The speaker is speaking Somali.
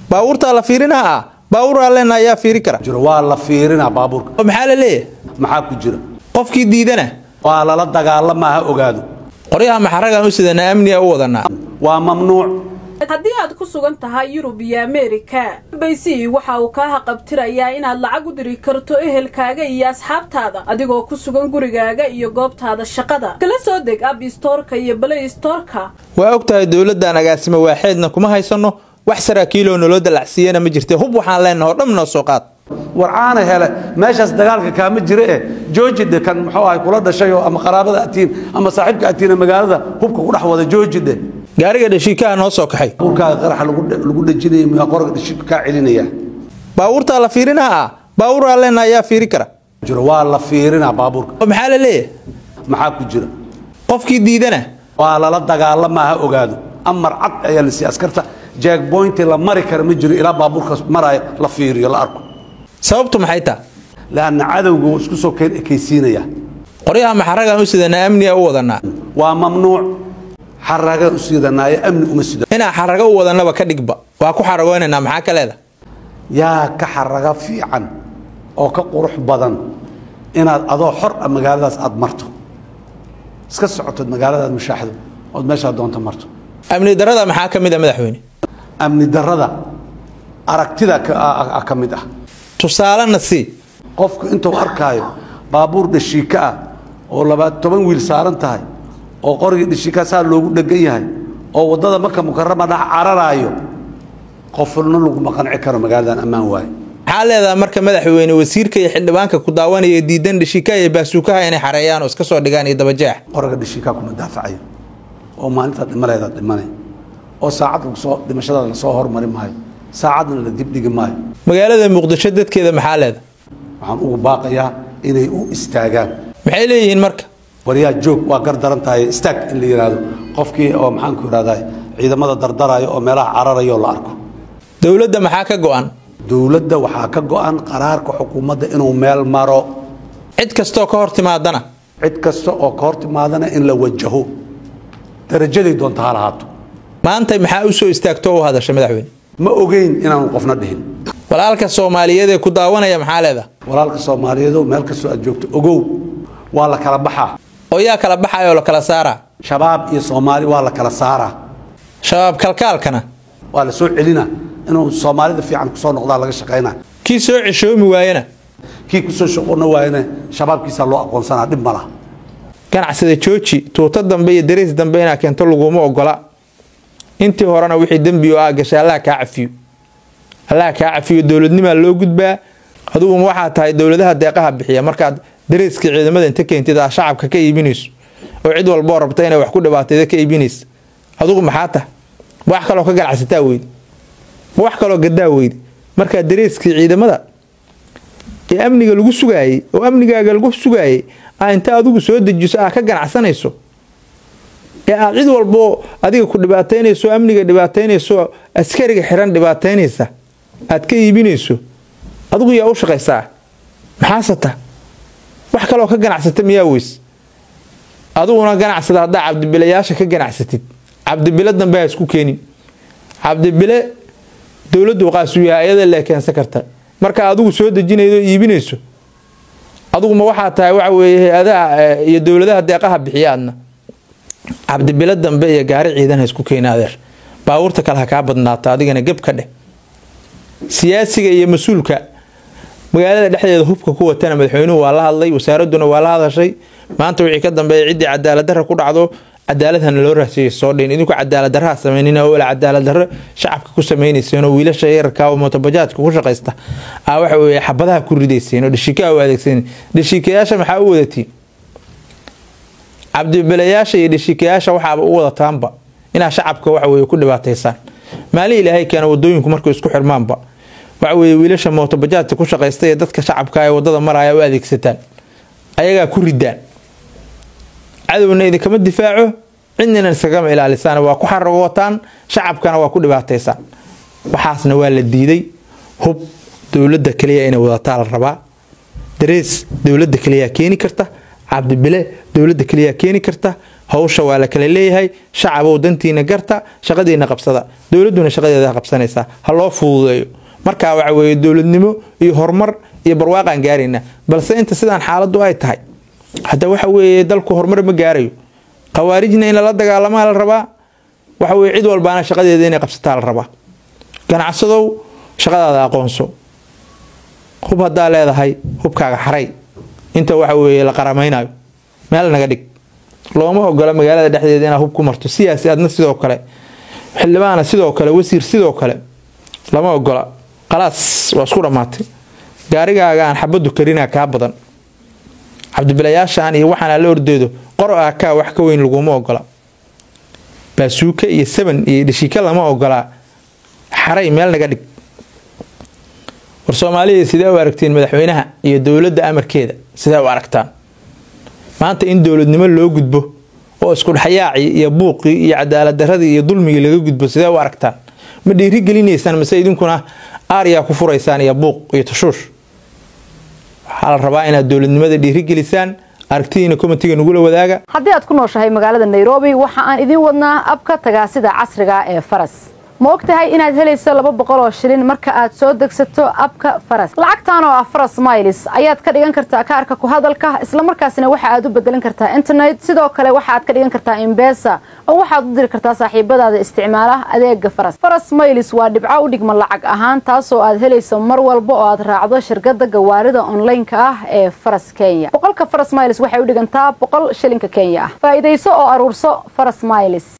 baabuurtaa la fiirinaa ah baabuuraa leenna ayaa fiiri kara jiro waa la fiirinaa baabuurka oo maxaa la leeyahay maxaa ku jira qofkii diidana waa lala dagaalama ha ogaado qoryaha maxaragaan u sidanaa amniga u wadanaa waa mamnuuc haddii aad ku sugan tahay yurub iyo ameerika baysi waxa uu kaa haqabtirayaa inaad lacag u diri karto ehelkaaga iyo asxaabtaada adigoo ku sugan gurigaaga iyo goobtaada shaqada kala soo deg ab istoorka iyo balay istoorka waa og tahay dowladdan agaasimo waaxeedna kuma haysanno wax saraakiiloo naloo dalacsiiyana ma jirte hub waxaan leenaha oo dhan noo soo qaad warcaana hele meeshaas dagaalka kaama jire eh joojidhe kan muxuu ahay kula dhashay oo ama qaraabada atiin ama saaxiibka atiina magaalada hubka ku dhex wada joojidhe gaariga dhashiikaha noo soo kaxay baabuurkaaga qaraxa lagu dhe- lagu dhejinaya miyaa qorga dhishika kaa celinaya baabuurtaa la fiirinaa ah baabuuraa leenna ayaa fiiri kara jiro waa la fiirinaa baabuurka oo maxaa la leeyahay maxaa ku jira qofkii diidana waa lala dagaalama ha ogaado amar cad ayaa la siiyey askarta jackpointi la mari kara ma jiro ilaa baabuurkaas maraayo la fiiriyo la arko sababtu maxay taha laanna cadowga wuu isku soo keen ekaysiinaya qoryaha maxaragaan u sidanaa amniga u wadanaa waa mamnuuc xaragaan u siidanaayo amni uma sido inaa xarago u wadannaba ka dhigba waa ku xaragoynaynaa maxaa ka leeda yaa ka xaraga fiican oo ka qurux badan inaad adoo xor ah magaaladaas aad marto iska socotood magaaladaad mushaaxdo ood meeshaad doonto marto amni darada maxaa ka mid a madaxweyne amni darrada aragtida ka- ah- ah ka mid ah tusaalena sii qofku intuu arkaayo baabuur dhashiika ah oo laba toban wiil saaran tahay oo qorigii dhashiika saa loogu dhegan yahay oo waddada maka mukarama dhex cararaayo qofna laguma qanci karo magaaladan ammaan waaye maxaa leedaha marka madaxweyne wasiirka iyo xildhibaanka ku daawanaya diidan dhashiikaha iyo baasuukaha inay xareeyaan oo iska soo dhigaan iyo dabajeex qoriga dhashiikaa kuma daafacayo oo maalintaad dhimaleedaad dhimanay oo saacad lagu soo dhimashadaada lasoo hormari maayo saacadna la dibdhigi maayo magaalada muqdisho dadkeeda maxaa leeda waxaan ugu baaqayaa inay u istaagaan maxay leeyihiin marka waryaa joog waa gar daran tahay istaag in la yidhaahdo qofkii oo maxaanku idhahdaa ciidamada dardaraayo oo meelaha cararayo la arko dowladda maxaa ka go'an dowladda waxaa ka go'an qaraarka xukuumadda inuu meel maro cid kastoo ka hor timaadana cid kasta oo ka hor timaadana in la wajaho darajaday doonta ha lahaato maanta maxaa u soo istaagto u hadasha madaxweyne ma ogeyn inaanu qofna dhihin walaalka soomaaliyeed ee ku daawanaya maxaa leedaha walaalka soomaaliyeedo meel kastoo aad joogto ogow waa la kala baxaa oo yaa kala baxaya oo la kala saaraa shabaab iyo soomaali waa la kala saaraa shabaab kalkaalkana waa la soo celina inuu soomaalida fiican kusoo noqdaa laga shaqaynaa kii soo ceshoomi waayana kii kusoo shaqoona waayana shabaabkiisaa loo aqoonsanaa dhib ma laha ganacsada jooji tuuto dambe iyo dariis dambe inaa keento laguma ogola intii horena wixii dembi oo ah gashay allaha kaa cafiyo allaha kaa cafiyo dowladnimaa loo gudbaa aduguma waxaa tahay dowladaha deeqaha bixiya markaad dariiska ciidamada inta keentid aa shacabka ka iibinayso oo cid walboo rabta inay wax ku dhibaatayda ka iibinaysa adugu maxaa tahay ma wax kaloo ka ganacsataa weyde ma wax kaloo gadaa weyde markaa dariiskii ciidamada ee amniga lagu sugaayey oo amnigaaga lagu sugaayey aa inta adigu soo dejiso aa ka ganacsanayso ee aad cid walboo adiga ku dhibaataynayso amniga dhibaataynayso askariga xiran dhibaataynaysa aad ka iibinayso adigu yaa u shaqaysaa maxaasata wax kaloo ka ganacsata miyaa weys adiguna ganacsada haddaa cabdibilayaasha ka ganacsatid cabdibile dambe ha isku keenin cabdibile dowladdu qaasuu yahay ayada lee keensan karta marka adigu soo dejinaydo oo iibinayso adiguma waxaa tahay waxa weeye hay-adaha eh, iyo dowladaha deeqaha bixiya adna cabdibile dambe iyo gaari ciidan ha isku keena adeer baabuurta kale ha kaa badnaata adigana geb ka dheh siyaasiga iyo mas-uulka magaalada dhexdeeda hubka ku watana madaxweynuhu waa la hadlay wasaaraduna waa la hadashay maanta wixii ka dambeeya ciddii cadaalad darra ku dhacdo cadaaladhana loo raasiyay soo dhin idinku cadaalad darraha sameynina oo cadaalad darro shacabka ku sameynayseen oo wiilasha yararka oo mootobajaajka ku shaqaysta aa waxa weeye xabadaha ku ridayseen oo dhashiikaha u adeegsaneen dhashiikayaasha maxaa u wadatiin cabdibilayaasha iyo dhashiikayaasha waxaaba u wadataanba inaa shacabka waxa weeye ku dhibaataysaan maalin ilaahay keena wadooyinku markay isku xirmaanba waxa weeye wiilasha mootobajaajka ku shaqaysta ee dadka shacabka ee wadada maraya u adeegsataan ayagaa ku ridaan cadowna idinkama difaaco cidnina iskagama ilaalisaan waa ku xaragotaan shacabkana waa ku dhibaataysaan waxaasna waa la diiday hub dowladda kaliya inay wadataa la rabaa darees dowladda kaliyaa keeni karta cabdibile dowladda kaliyaa keeni karta hawsha waa la kala leeyahay shacabow dantiina garta shaqadiina qabsada dowladduna shaqadeeda qabsanaysaa ha loo fududeeyo markaa waxa weeye dowladnimo iyo horumar iyo barwaaqaan gaaraynaa balse inta sidaan xaaladdu ay tahay hadda waxa weeye dalku horumar ma gaarayo khawaarijna in lala dagaalamaa la rabaa waxa weye cid walbaana shaqadeeda inay qabsataa la rabaa ganacsadow shaqadaada aqoonso hub haddaa leedahay hubkaaga xaray inta waxa weeye la qaramaynayo meel naga dhig looma ogola magaalada dhexdeeda inaad hub ku marto siyaasi adna sidoo kale xildhibaana sidoo kale wasiir sidoo kale lama ogola khalaas waa isku dhammaatay gaarigaaga aan xabadu karinaa kaa badan cabdibilayaashaan iyo waxaan ala ordeedo qor ah kaa wax ka weyn laguma ogola baasuuka iyo saban iyo dhishika lama ogolaa xaray meel naga dhig war soomaaliya sidee u aragtiin madaxweynaha iyo dowladda amarkeeda sidee u aragtaan maanta in dowladnimo loo gudbo oo iskudhexyaacii iyo buuqii iyo cadaalad daradii iyo dulmigii laga gudbo sidee u aragtaan ma dhiiri gelinaysaan mase idinkuna aaryaa ku furaysaan iyo buuq iyo tashuush waxaa la rabaa inaad dowladnimada dhiirigelisaan aragtidiina komitiga nagula wadaaga haddii aad ku nooshahay magaalada nairobi waxa aan idiin wadnaa abka tagaasida casriga ee faras ma og tahay inaad helayso laba boqol oo shilin marka aad soo degsato abka faras lacagtan oo ah faras miles ayaad ka dhigan kartaa kaarka ku hadalka islamarkaasina waxa aad u bedelan kartaa internet sidoo kale waxa aad ka dhigan kartaa imbesa oo waxaad u diri kartaa saaxiibadaada isticmaala adeega faras faras miles waa dhibco u dhigma lacag ahaan taasoo aad helayso mar walba oo aad raacdo shirkada gawaarida onlineka ah ee faras kenya boqolka faras miles waxay u dhigantaa boqol shilinka kenya ah faa'iidayso oo aruurso faras miles